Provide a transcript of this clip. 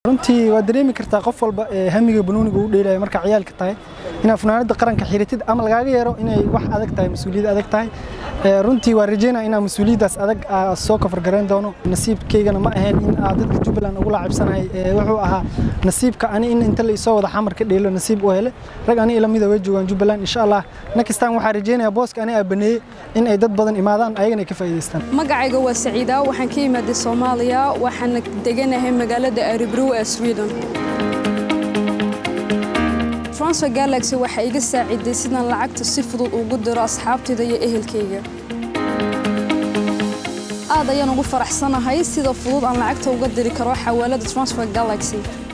runtii waa dareemi kartaa qof walba ee hamiga banooniga u dheelaya markaa ciyaalka tahay inaad funaanada qaranka xiratid ama lagaaga yeero inay wax adag tahay mas-uuliyad adag tahay runtii waa rajeynaya inaan mas-uuliyaddaas adag soo kafar garayn doono nasiibkaygana ma ahayn in aad dadka jubbaland ugu laacibsanahay wuxuu ahaa nasiibka ani in inta la isoo wada xamar ka dheelo nasiib u hele rag ani ila mida way joogaan jubbaland insha allah nakistaan waxaa rajeynaya booska ani aa baneeyey in ay dad badan imaadaan ayagana ay ka faa'iidaystaan magacayga waa saciida waxaan ka imaaday soomaaliya waxaana deganahay magaalada aribrow ee sweden transfer galaxy waxay iga saaciday sidaan lacagta si fudud ugu diro asxaabtayda iyo ehelkayga aad ayaan ugu faraxsanahay sida fudud aan lacagta uga diri karo xawaalada transfer galaxy